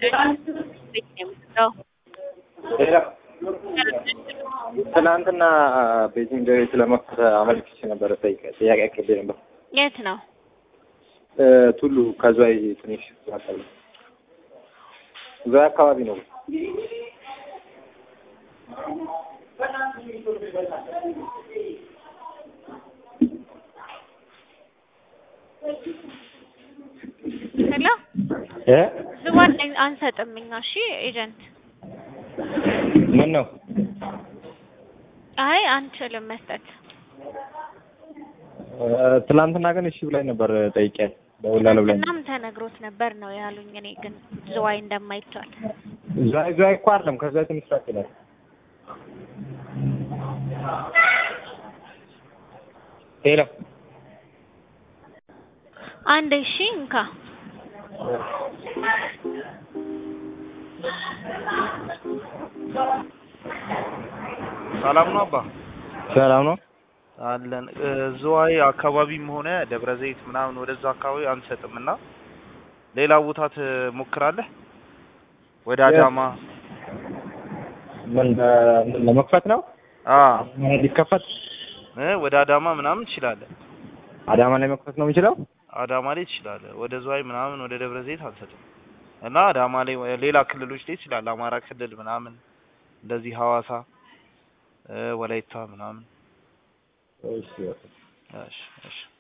ትናንትና ቤጂንግ ስለመክፈት አመልክቼ ነበረ። ጠይቀ ጥያቄ አቅርቤ ነበር። የት ነው? ቱሉ ከዝዋይ ትንሽ አካባቢ ዝዋይ አካባቢ ነው። ሄሎ እ ዝዋን አንሰጥም እኛ። እሺ ኤጀንት ምን ነው አይ አንችልም መስጠት። ትናንትና ግን እሺ ብላኝ ነበር። ጠይቄ ደውላለሁ ብላኝ እናም ተነግሮት ነበር ነው ያሉኝ። እኔ ግን ዝዋይ እንደማይቻል ዝዋይ ዝዋይ እኮ አይደለም ከዝዋይ ትንሽ ራቅ ይላል። ሄሎ አንድ እሺ እንካ ሰላም ነው አባ ሰላም ነው። አለን እ ዝዋይ አካባቢም ሆነ ደብረ ዘይት ምናምን ወደዛ አካባቢ አንሰጥም እና ሌላ ቦታ ትሞክራለህ? ወደ አዳማ ምን ምን ለመክፈት ነው? አ ሊከፈት እ ወደ አዳማ ምናምን ትችላለህ። አዳማ ላይ መክፈት ነው የምችለው? አዳማ ላይ ትችላለህ። ወደ ዝዋይ ምናምን ወደ ደብረ ዘይት አንሰጥም እና አዳማ ላይ ወ- ሌላ ክልሎች ላይ ትችላለህ። አማራ ክልል ምናምን እንደዚህ ሐዋሳ እ ወላይታ ምናምን እሺ እሺ እሺ